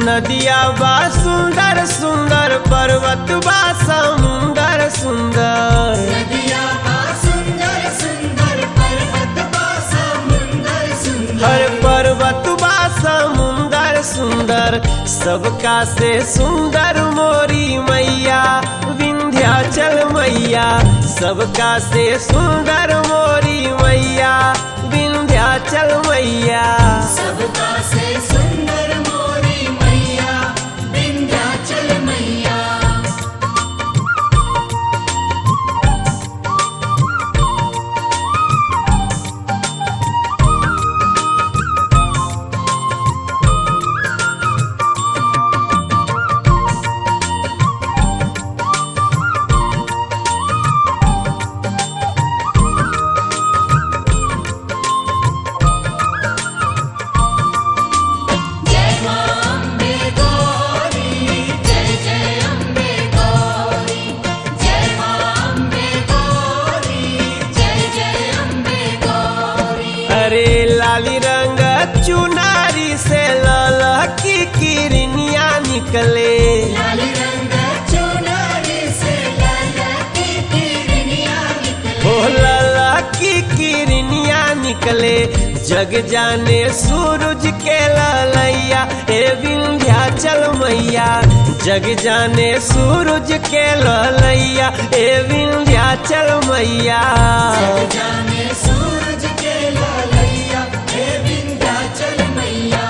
नदिया बा सुंदर सुंदर पर्वत बा समुंदर सुंदर नदिया बा सुंदर सुंदर पर्वत बा समुंदर सुंदर हर पर्वत बा समुंदर सुंदर सबका से सुंदर मोरी मैया विंध्याचल मैया सबका से सुंदर मोरी मैया विंध्याचल मैया सबका से सुंदर मोरी मैया विंध्याचल मैया जय मां अम्बे गौरी जय जय अम्बे गौरी जय मां अम्बे गौरी जय जय अम्बे गौरी अरे लाली रंग चुनारी से ललकी किरनिया निकले लाल रंग चुनरी से ललकी किरनिया निकले हो ललकी किरनिया निकले जग जाने सूरज के ललैया ए विंध्याचल मैया जग जाने सूरज के ललैया ए विंध्याचल मैया जाने सूरज के लालैया हे विंध्याचल मैया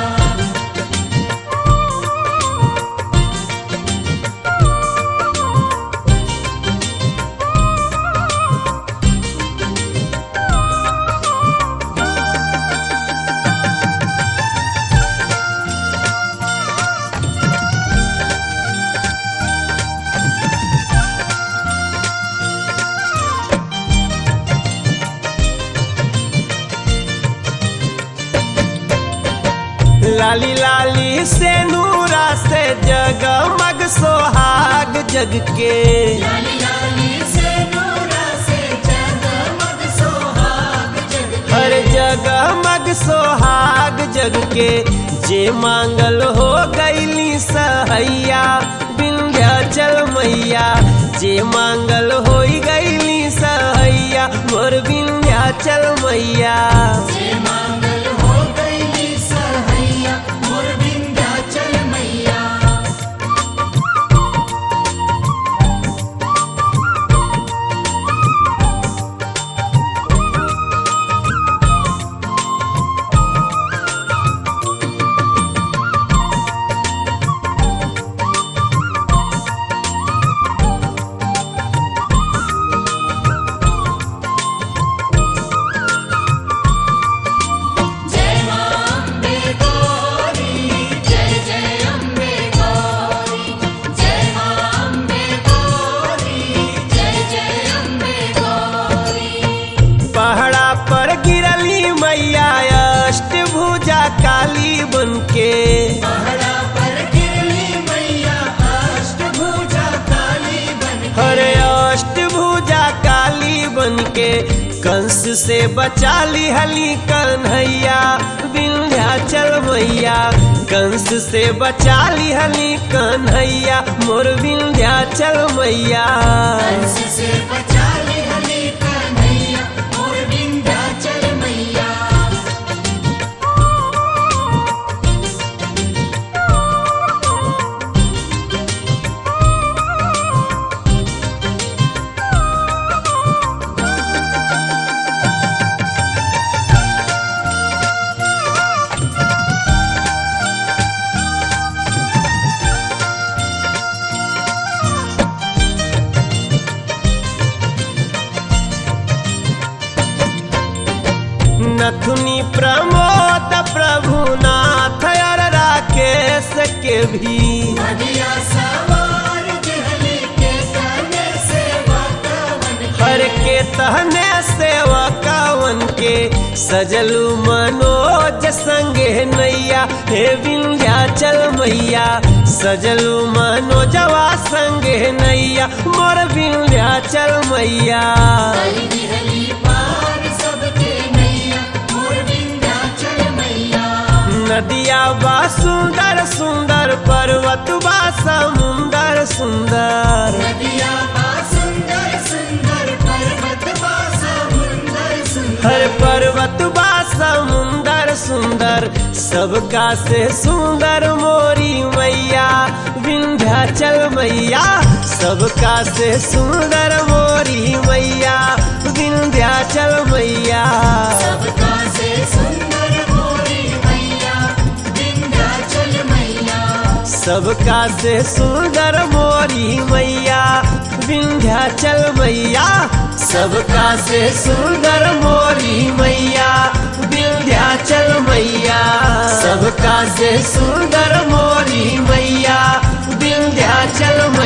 लाली लाली से नूरा से जगमग सोहाग जग के लाली लाली से नूरा से जगमग सोहाग जग हर जगमग सोहाग जग के जे मांगल हो गईली सहैया विंध्याचल मैया जे मांगल हो गईली सहैया मोर विंध्याचल मैया जे मांगल हो गईली सहैया मोर विंध्याचल मैया जय मां अम्बे गौरी जय जय अम्बे गौरी जय मां अम्बे गौरी जय जय अम्बे गौरी पहाड़ा पर गिरली मैया अष्टभुजा काली बनके पहाड़ा पर गिरली मैया अष्टभुजा काली बन हरे अष्टभुजा काली बनके कंस से बचा ली हली कन्हैया विंध्याचल मैया कंस से बचा ली हली कन्हैया मोर विंध्याचल मैया कंस से बचा ली हली कन्हैया मोर विंध्याचल मैया नथुनी प्रमोद प्रभुनाथ और राकेश के भी नदिया सवार जहली के तने से वातावन हर के तहने सेवा कावन के सजलू मनोज संगे नैया हे विंध्याचल मैया सजलू मनोजवा संगे नैया मोर विंध्याचल मैया हली हली पार सबके नैया मोर विंध्याचल मैया नदिया बा सुंदर सुंदर पर्वत बा समुंदर सुंदर नदिया बा सुंदर सुंदर पर्वत बा समुंदर सुंदर हर पर्वत बा समुंदर सुंदर सबका से सुंदर मोरी मैया विंध्याचल मैया सबका से सुंदर मोरी मैया विंध्याचल मैया सबका से सुंदर मोरी मैया विंध्याचल मैया सबका से सुंदर मोरी मैया विंध्याचल मैया सबका से सुंदर मोरी मैया विंध्याचल मैया सबका से सुंदर मोरी मैया विंध्याचल